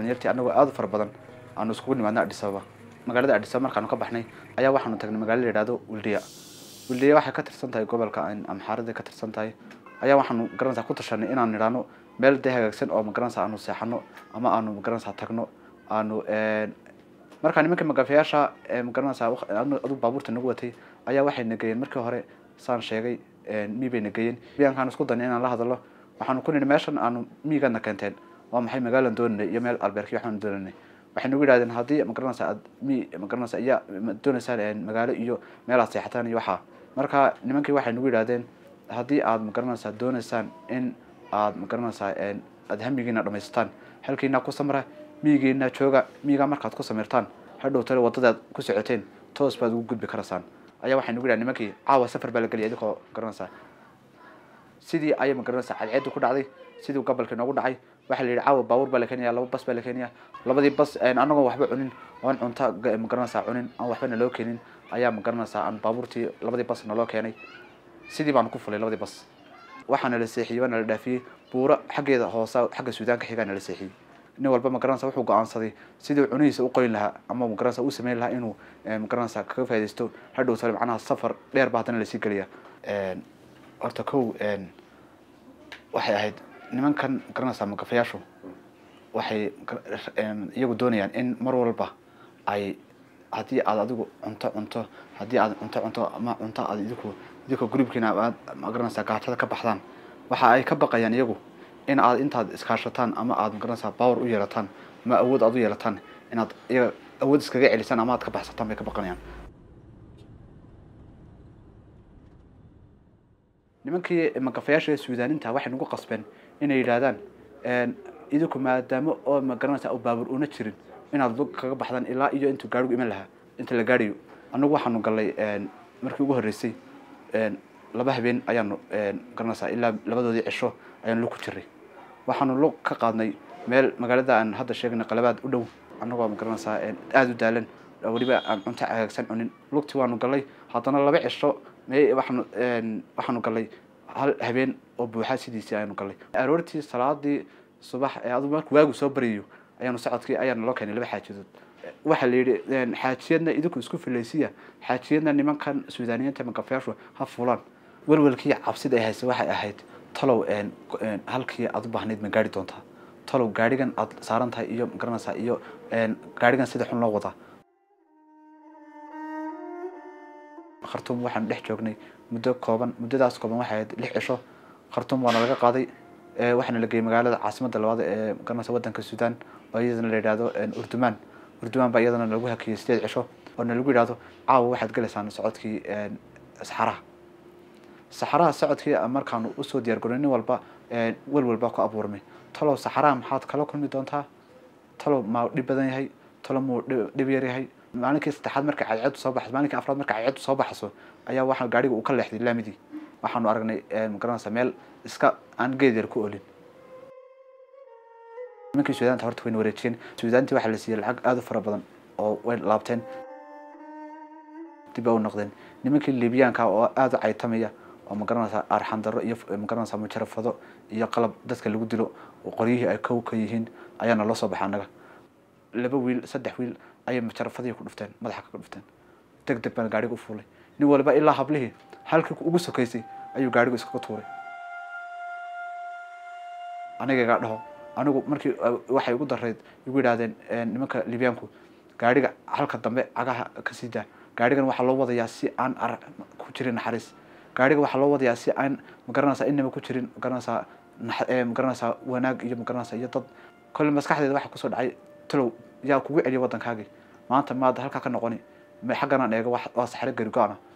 dhalinyartii anagoo aada u fara badan aanu iskugu nimaadna Addis Ababa magaalada Addis Ababa markaanu ka baxnay ayaa waxaanu tagnay magaalo la yidhaahdo Wildiya Wildiya waxay ka tirsan tahay gobolka Amxaarada ka tirsan tahay ayaa waxaanu garanaysaa ku tashanay inaan nidhaano meel dee hagaagsan oo magaranaysaa aanu seexano ama aanu magaranaysaa tagno aanu markaa nimankii magafayaasha magaranaysaa adu baabuurta nagu watay ayaa waxay nageeyeen markii hore saan sheegay mii bay nageeyeen biyaankaan isku danay inaan la hadalo waxaanu ku nidhi meeshan aanu miigaadna keenteen waa maxay magaalan doonanay iyo meel albeerkii waxaanu doonanay waxay nagu yidhahdeen haddii magaranaysaa aad mi magaranaysaa iya doonaysaan magaalo iyo meel aad seexataan iyo waxaa marka nimankii waxay nagu yidhahdeen haddii aad magaranaysaa doonaysaan in aad magaranaysaa aad hamigiina dhamaysataan halkiina ku samra miyigiina jooga miyigaa markaad ku samirtaan hadhow tale waddadaad ku socoteen toos baad ugu gudbi karaysaan ayaa waxay nagu yidhahdeen nimankii caawa safar baa la geliyay idinkoo garanaysaa sidii ayay magaranaysaa cadceedu ku dhacday sidii gobolkii noogu dhacay waxaa la yidhi caawa baabuur baa la keenaya laba bas baa la keenaya labadii bas anagoo waxba cunin oon cunta magaranaysaa cunin aan waxba naloo keenin ayaa magaranaysaa aan baabuurtii labadii bas naloo keenay sidii baanu ku fulay labadii bas waxaana la seexiyey waana la dhaafiyey buuro xaggeeda hoosa xagga suudaanka xigaa nala seexiyey nin walba magaranaysa wuxuu go-aansaday sidii cunihiisa u qoyn lahaa ama magaranaysa u sameyn lahaa inuu magaranaysa kaga faa'idaysto hadhow tale macnaha safar dheer baa haddana lasii geliya horta kow waxay ahayd nimankan magaranaysaa magafayaashu waxay iyagu doonayaan in mar walba ay haddii aad adigu cunto cunto haddii aad cunto cunto ama cunto aad idinku idinka gurubkiina aad magaranaysaa gaajada ka baxdaan waxa ay ka baqayaan iyagu in aad intaad iskaashataan ama aad magaranaysaa power u yeelataan ama awood aad u yeelataan inaad iyaga awood iskaga celisaan ama aad ka baxsataan bay ka baqanayaan nimankii magafayaasha suudaaninta waxay nagu qasbeen inay yidhaahdaan idinku maadaamo oo magaranaysaa oo baabuur una jirin inaad lug kaga baxdaan ilaa iyo intuu gaarigu iman lahaa inta la gaadhayo annagu waxaanu gallay markii ugu horreysay laba habeen ayaanu garanaysaa ilaa labadoodii cisho ayaanu lug ku jiray waxaanu lug ka qaadnay meel magaalada aan hadda sheegnay qalabaad u dhow annagoo magaranaysaa aada u daalan weliba aan cunto hagaagsan cunin lugtii waanu gallay haddana laba cisho me waxaanu waxaanu gallay hal habeen oo buuxa sidiisii ayaanu gallay aroortii salaadii subax adu marku waagu soo baryayo ayaanu socodkii ayaana loo keenay laba xaajadood waxaa la yidhi xaajiyadna idinku isku filaysiya xaajiyadna nimankan suudaaniyiinta magafayaashu ha fulaan welwelkii cabsida ay haysa waxay ahayd talow halkii aad u baahnayd ma gaari doontaa talow gaarigan aad saaran tahay iyo magaranaysaa iyo gaarigan sida xun loo wadaa khartuum waxaanu dhex joognay muddo kooban muddadaas kooban waxay ahayd lix cisho khartuum waana laga qaaday waxaana la geeyey magaalada caasimadda labaad ee magaranaysa waddanka suudaan oo iyadana la yidhahdo urdumaan urdumaan baa iyadana lagu hakiyey sideed cisho oo na lagu yidhahdo caawa waxaad gelaysaan socodkii saxaraha saxaraha socodkii markaanu usoo diyaar garoy nin walba wel walba ku abuurmay talow saxaraha maxaad kala kulmi doontaa talow ma dhib badan yahay talow muu dhib yar yahay maalinkii saddexaad marka cadceedu soo baxso maalinkii afraad marka cadceedu soo baxso ayaa waxaa gaariga uu ka leexday laamidii waxaanu aragnay magaranaysaa meel iska aan geed yar ku olin nimankii suudaanta horta wayna wareejiyeen suudaantii waxaa la siiyey lacag aada u fara badan oo way laabteen dib u noqdeen nimankii libiyaanka oo aada u caytamaya oo magaranaysaa arxandaro iyo magaranaysaa mujarafado iyo qalab dadka lagu dilo oo qoryihii ay kow ka yihiin ayaana loo soo baxay annaga laba wiil saddex wiil ayay mujarafadihii ku dhufteen madaxa kaga dhufteen deg deg baan gaariga u fuulay nin waliba ilaa hablihii halkii ugu sokaysay ayuu gaarigu iskaga tuuray anigagaa dhaho anigu markii waxay ugu darayd igu yidhahdeen nimanka libyaanku gaariga halka dambe cagaha ka sii daa gaarigan waxaa loo wadayaa si aan ar ku jirin naxariis gaariga waxaa loo wadayaa si aan magaranaysaa inaba ku jirin magaranaysaa magaranaysaa wanaag iyo magaranaysaa iyo dad kolle maskaxdeeda waxaa kusoo dhacay talow yaa kugu celiya waddankaagii maanta maad halkaa ka noqoni xagganaan eego waa saxre gari go-ana